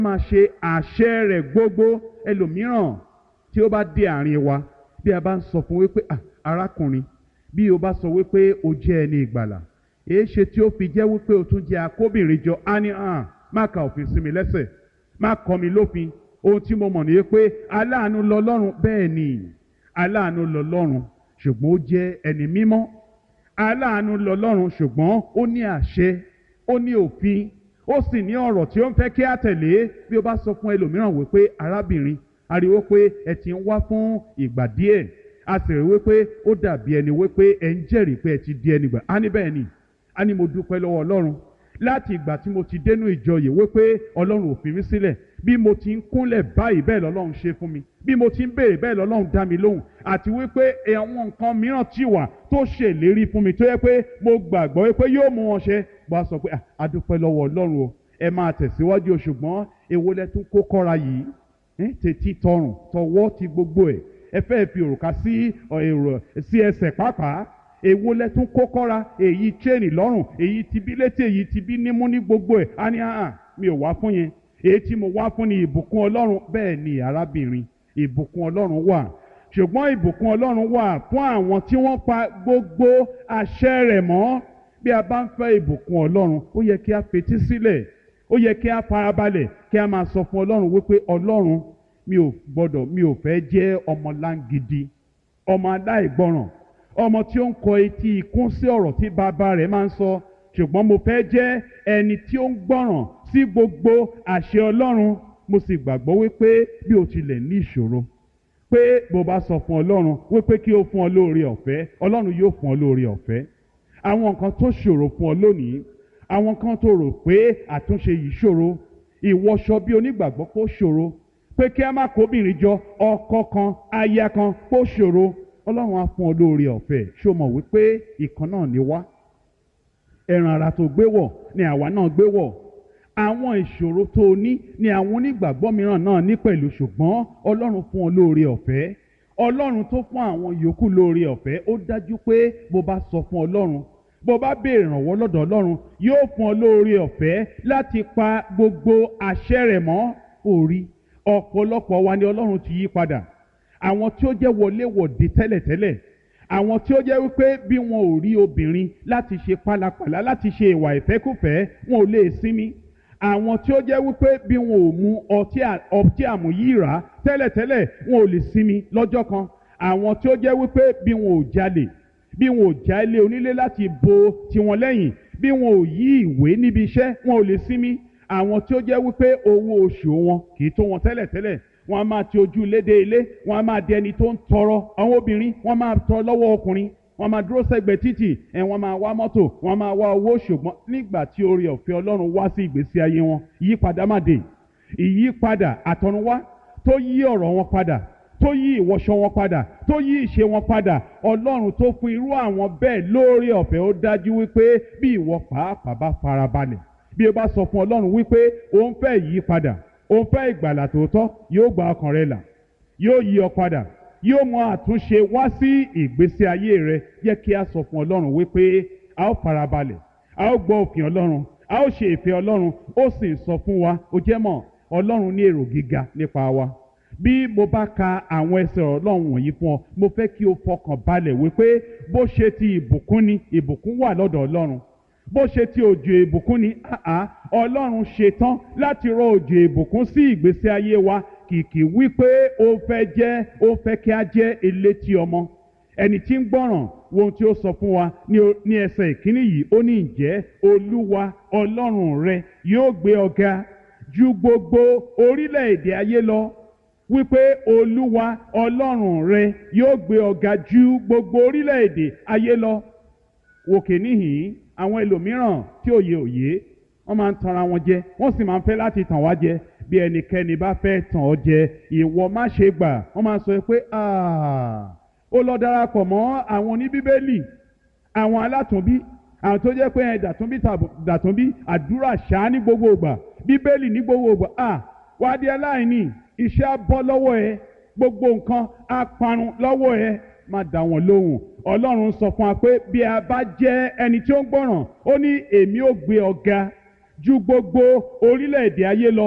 máa ṣe àṣẹ rẹ̀ gbogbo ẹlòmíràn tí ó bá dé àárín wa bí a bá ń sọ fún wípé "Ah, arákùnrin bí o bá sọ wípé o jẹ́ ẹni ìgbàlà èé ṣe tí ó fi jẹ́ wípé o tún jẹ́ akóbìnrin jọ á ní hàn má ka òfin sí mi lẹ́sẹ̀ má kọ́ mi lófin ohun tí mo mọ̀ ní pé aláàánú lọ́lọ́run bẹ́ẹ̀ ni aláàánú lọ́lọ́run ṣùgbọ́n ó jẹ́ ẹni mímọ́ aláàánú lọ́lọ́run ṣùgbọ́n ó ní àṣẹ ó ní òfin ó sì ní ọ̀rọ̀ tí ó ń fẹ́ kí á tẹ̀lé bí ó bá sọ fún ẹlòmíràn wípé arábìnrin ariwo pé ẹ ti ń wá fún ìgbà díẹ̀ a sì rí wípé ó dàbí ẹni wípé ẹ ń jẹ́rìí pé ẹ ti di ẹni gbà á ní bẹ́ẹ̀ ni á ní mo dúpẹ́ lọ́wọ́ ọlọ́run láti ìgbà tí mo ti dénú ìjọ yìí wípé ọlọ́run ò fi mí sílẹ̀ bí mo ti ń kúnlẹ̀ báyìí bẹ́ẹ̀ lọ́lọ́run ṣe fún mi bí mo ti ń béèrè bẹ́ẹ̀ lọ́lọ́run dá mi lóhùn àti wípé àwọn nǹkan mìíràn ti wà tó ṣèlérí fún mi tó yẹ pé mo gbàgbọ́ wípé yóò mú wọn ṣe bó a sọ pé "Ah, a dúpẹ́ lọ́wọ́ ọlọ́run o ẹ máa tẹ̀síwájú o ṣùgbọ́n èwo lẹ tún kó kọ́ra yìí Eh, tètè tọrùn tọwọ́ ti gbogbo ẹ̀ ẹ fẹ́ fi òrùka sí ọ, èrò sí ẹsẹ̀ pàápàá èwo lẹ tún kó kọ́ra èyí chain lọ́rùn èyí ti bí létí èyí ti bí nímú ní gbogbo ẹ̀ á ní àhàn mi ò wá fún yẹn èyí tí mo wá fún ni ìbùkún ọlọ́run bẹ́ẹ̀ ni arábìnrin ìbùkún ọlọ́run wà ṣùgbọ́n ìbùkún ọlọ́run wà fún àwọn tí wọ́n pa gbogbo àṣẹ rẹ̀ mọ́ bí a bá ń fẹ́ ìbùkún ọlọ́run ó yẹ kí a fetí sílẹ̀ ó yẹ kí a farabalẹ̀ kí a máa sọ fún ọlọ́run wípé ọlọ́run mi ò gbọ́dọ̀ mi ò fẹ́ jẹ́ ọmọ láǹgidi ọmọ aláìgbọràn ọmọ tí ó ń kọ etí ikún sí ọ̀rọ̀ tí bàbá rẹ̀ máa ń sọ ṣùgbọ́n mo fẹ́ jẹ́ ẹni tí ó ń gbọ́ràn sí gbogbo àṣẹ ọlọ́run mo sì gbàgbọ́ wípé bí o tilẹ̀ ní ìṣòro pé bó bá sọ fún ọlọ́run wípé kí ó fún ọ lóore ọ̀fẹ́ ọlọ́run yóò fún ọ lóore ọ̀fẹ́ àwọn nǹkan tó ṣòro fún ọ lónìí àwọn kan tó rò pé àtúnṣe yìí ṣòro ìwọṣọ bí onígbàgbọ́ kó ṣòro pé kí a má kóbìnrin jọ ọkọ kan aya kan kó ṣòro ọlọ́run á fún ọ lóore ọ̀fẹ́ ṣó mọ̀ wípé ìkan náà ni wá ẹran ara tó gbé wọ̀ ni àwa náà gbé wọ̀ àwọn ìṣòro tó o ní ni àwọn onígbàgbọ́ mìíràn náà ní pẹ̀lú ṣùgbọ́n ọlọ́run fún ọ lóore ọ̀fẹ́ ọlọ́run tó fún àwọn yòókù lóore ọ̀fẹ́ ó dájú pé bó bá sọ fún ọlọ́run bó bá béèrè ìrànwọ́ lọ́dọ̀ ọlọ́run yóò fún ọ lóore ọ̀fẹ́ láti pa gbogbo àṣẹ rẹ̀ mọ́ orí ọ̀pọ̀lọpọ̀ wa ni ọlọ́run ti yí padà àwọn tí ó jẹ́ wọléwọ̀de tẹ́lẹ̀tẹ́lẹ̀ àwọn tí ó jẹ́ wípé bí wọn ò rí obìnrin láti ṣe pálapàla láti ṣe ìwà ìfẹ́kùfẹ́ wọn ò lè sinmi àwọn tí ó jẹ́ wípé bí wọn ò mu ọtí à- ọtí àmúyíra tẹ́lẹ̀tẹ́lẹ̀ wọn ò lè sinmi lọ́jọ́ kan àwọn tí ó jẹ́ wípé bí wọn ò jalè bí wọn ò já ilé onílé láti bo tiwọn lẹ́yìn bí wọn ò yí ìwé níbi iṣẹ́ wọn ò lè sinmi àwọn tí ó jẹ́ wípé owó oṣù wọn kì í tó wọn tẹ́lẹ̀tẹ́lẹ̀ wọn a máa ti ojú ilé dé ilé wọn a máa di ẹni tó ń tọrọ àwọn obìnrin wọn máa tọrọ lọ́wọ́ ọkùnrin wọn máa dúró sẹ́gbẹ̀ẹ́ títì ẹ̀ wọ́n máa wá mọ́tò wọn máa wá owó ṣùgbọ́n nígbà tí oore ọ̀fẹ́ ọlọ́run wá sí ìgbésí ayé wọn ìyípadà má dé ìyípadà àtọ̀runwá tó yí ọ̀rọ̀ wọn padà tó yí ìwọṣọ wọn padà tó yí ìṣe wọn padà ọlọ́run tó fún irú àwọn bẹ́ẹ̀ lóore ọ̀fẹ́ ó dájú wípé bí ìwọ pàápàá bá farabalẹ̀ bí o bá sọ fún ọlọ́run wípé òun fẹ́ yí padà òun fẹ́ ìgbàlà tòótọ́ yóò gba ọkàn rẹ là yóò yí ọ padà yóò mú àtúnṣe wá sí ìgbésí ayé rẹ yẹ kí a sọ fún ọlọ́run wípé a ó farabalẹ̀ a ó gbọ́ òfin ọlọ́run a ó ṣe ìfẹ́ ọlọ́run ó sì sọ fún wa ó jẹ́ mọ̀ ọlọ́run ní èrò gíga nípa wa bí mo bá ka àwọn ẹsẹ̀ ọlọ́run wọ̀nyí fún ọ mo fẹ́ kí o fọkàn balẹ̀ wípé bó ṣe ti ìbùkún ni ìbùkún wà lọ́dọ̀ ọlọ́run bó ṣe ti òjò ìbùkún ni àá ọlọ́run ṣetán láti rọ òjò ìbùkún sí ìgbésí ayé wa kìkì wípé ó fẹ́ jẹ́ ó fẹ́ kí a jẹ́ elétí ọmọ ẹni tí ń gbọ́ràn wo ohun tí ó sọ fún wa ní o- ní ẹsẹ̀ ìkíní yìí ó ní ǹjẹ́ olúwa ọlọ́run rẹ yóò gbé ọ ga ju gbogbo orílẹ̀-èdè ayé lọ wípé olúwa ọlọ́run rẹ yóò gbé ọ ga ju gbogbo orílẹ̀-èdè ayé lọ wòkè níhìn àwọn ẹlòmíràn tí òye òye wọ́n máa ń tanra wọn jẹ wọ́n sì máa ń fẹ́ láti tàn wá jẹ bí ẹnikẹ́ni bá fẹ́ tàn ọ́ jẹ ìwọ má ṣe gbà wọ́n máa sọ pé "Ah, ó lọ darapọ̀ mọ́ àwọn oníbíbélì àwọn alátùnbí àwọn tó jẹ́ pé ẹ dàtúnbí tàbí dàtúnbí àdúrà ṣáá ní gbogbo ìgbà bíbélì ní gbogbo ìgbà à wá di aláìní iṣẹ́ á bọ́ lọ́wọ́ ẹ gbogbo nǹkan á parun lọ́wọ́ ẹ má dá wọn lóhùn ọlọ́run sọ fún wa pé bí a bá jẹ́ ẹni tí ó ń gbọ́ràn ó ní èmi ó gbé ọ ga ju gbogbo orílẹ̀-èdè ayé lọ